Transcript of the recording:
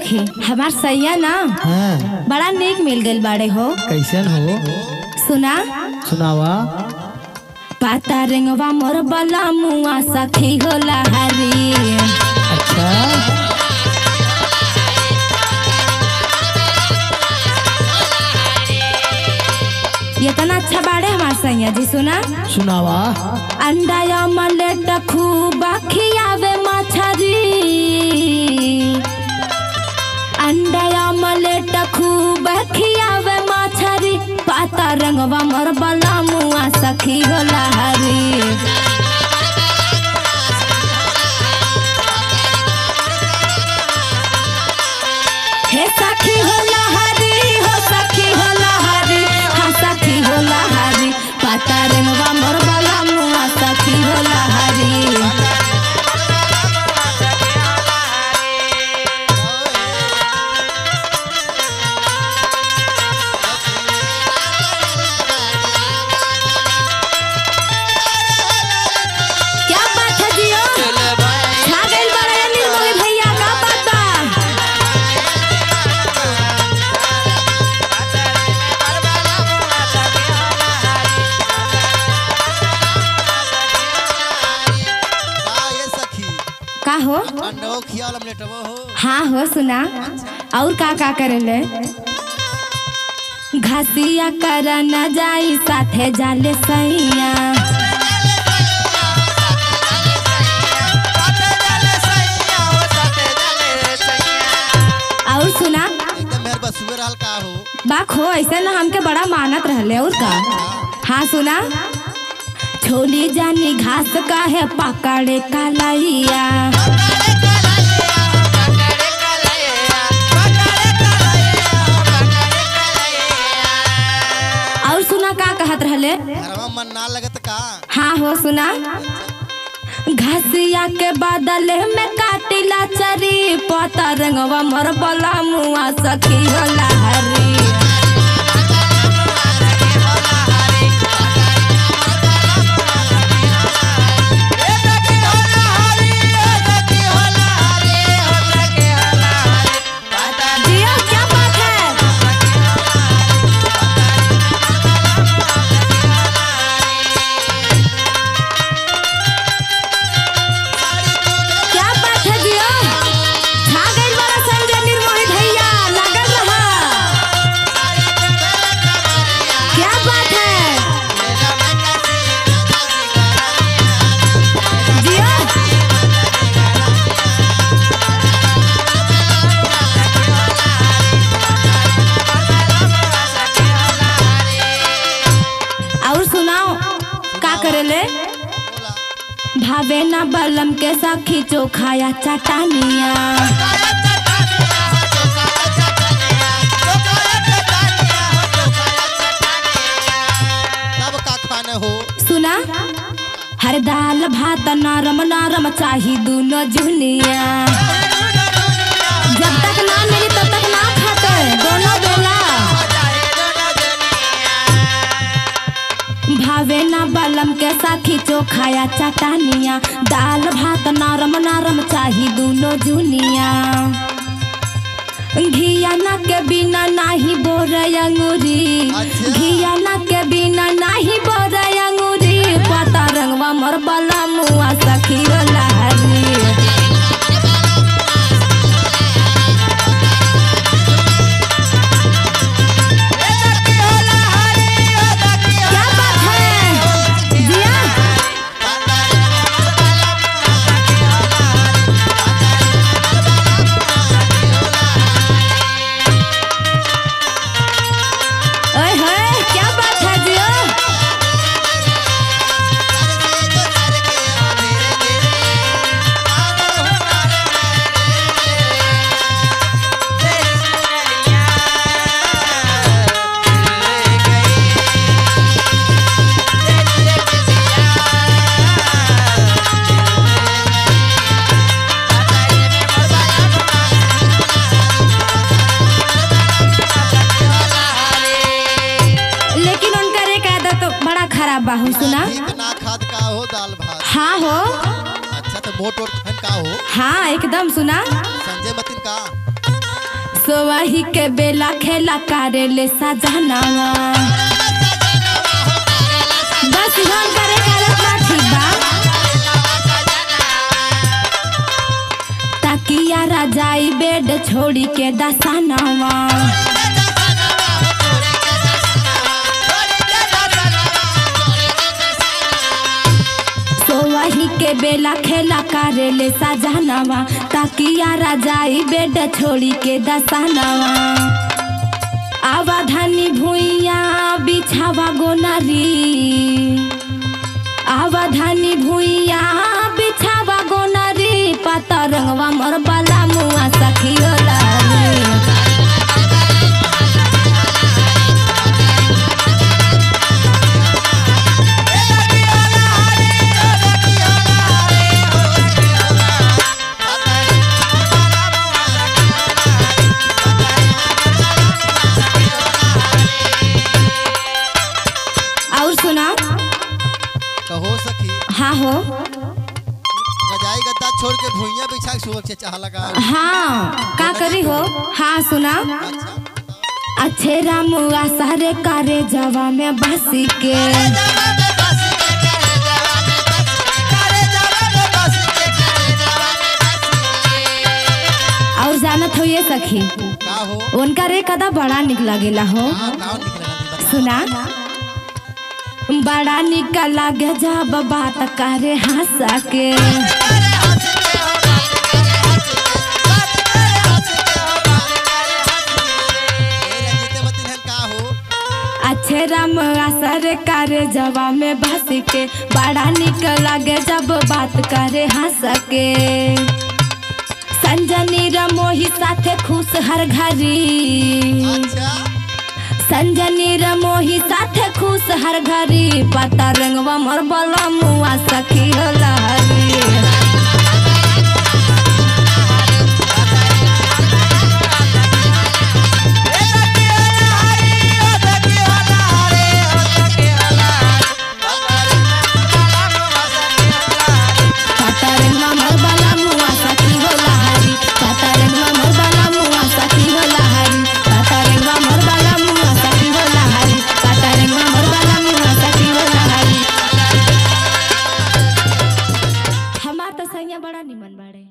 सखी हमार सैया ना हाँ बड़ा नेक मिल गइल बाड़े हो कैसन हो सुना सुनावा पाता रेंगवा मोर बला मुआ सखी होला हरी अच्छा ये तना अच्छा बाड़े हमार सैया जी सुना सुनावा अंडा अमलेट खूब खियावे मछरी अंडा अमलेट खूब खियावे मछरी पाता रंगवा मोर बला मुआ सखी होला हरी हे सखी होला हरी हो सखी होला हरी हाँ सखी होला हरी पाता रंगवा मोर बला मुआ सखी होला हरी क्या बात है जियो छा गइल बाड़ा ये निर्मली भैया का बात बा का ये सखी का हो अंडो खियाल लेटवो हो हाँ हो सुना और का का करेले घसिया कर न जाई साथे जाले सैया और सुना एकदम मेहर बसुए रहल का हो बाक हो ऐसे ना हमके बड़ा मानत रहले और का हाँ सुना छोली जानी घास का है पकड़े का लैया और सुना का कहत रहले घरवा मन ना लगत का हाँ हो सुना घसिया के बदले में काटिला चरी पता रंगवा मोर बला मुआ सखी होला हरी जियो क्या बात है क्या बात है जियो छा गइल बड़ा संजय निर्मोही भैया लगल रहा क्या बात है जियो और सुनाओ का करेले भावे ना बलम के सखी चोखाया चटानिया तब का खाने हो सुना हर दाल भात नरम नरम चाही दोनों जुनिया जब तक ना मिली तब तक ना खाते दोनों बेला भावे ना बलम के साथी चोखाया चटानिया दाल भात नरम नरम चाही दोनों जुनिया घियाना के बिना नाही बोर अंगूरी अच्छा। घियाना के बिना नाही बोर अंगूरी पता रंगवा मोर बला मुआ सखी होला हरी क्या बात है जिया ओए होए क्या बात है जियो लेकिन उनका एक आदत तो बड़ा खराब बाहू सुना ठीक ना खाद का हो दाल भात हाँ हो अच्छा तो मोट वोट खान का हो हाँ एकदम सुना संजय मतिन का सोवाही के बेला खेला कारेले सजनावा बस हम करे करत ना ठीक बा तकिया राजाई बेड छोड़ी के दसानावा सोवाही के बेला खेला कारेले सजनावा तकिया राजाई बेड छोड़ी के दसानावा आवा धनी भुइया बिछावा गोनारी आवा धनी भुइया बिछावा गोनारी पता रंगवा मोर बाला मुआ सखी होला रे। और सुना कहो सखी हाँ हो रजाई गद्दा छोड़ के भुइया बिछा के सुबह से चाह लगा हाँ का करी हो हाँ सुना अच्छा अच्छे रामुआ सारे कारे जवा में बसी के और जानत हो ये सखी का हो उनका रे कदा बड़ा निक लगेला हो हाँ काउन निकलेगा दी बता सुना बड़ा निक लागे जब बात करे हंसा के ए रंजीते बतिन का हो अच्छे राम असर करे जवा में बस के बड़ा निक लागे जब बात करे हंस के संजनी रमोही साथे खुश हर घरी अच्छा संजनी रमोही साथे खुश हर घरी पता रंगवा मोर बला मुआ सखी होला हरी कातारंगवा मोर बाला मुआ सखी होला हरी कातारंगवा मोर बाला मुआ सखी होला हरी कातारंगवा मोर बाला मुआ सखी होला हरी कातारंगवा मोर बाला मुआ सखी होला हरी हमार तो सैया बड़ा निमन बाड़े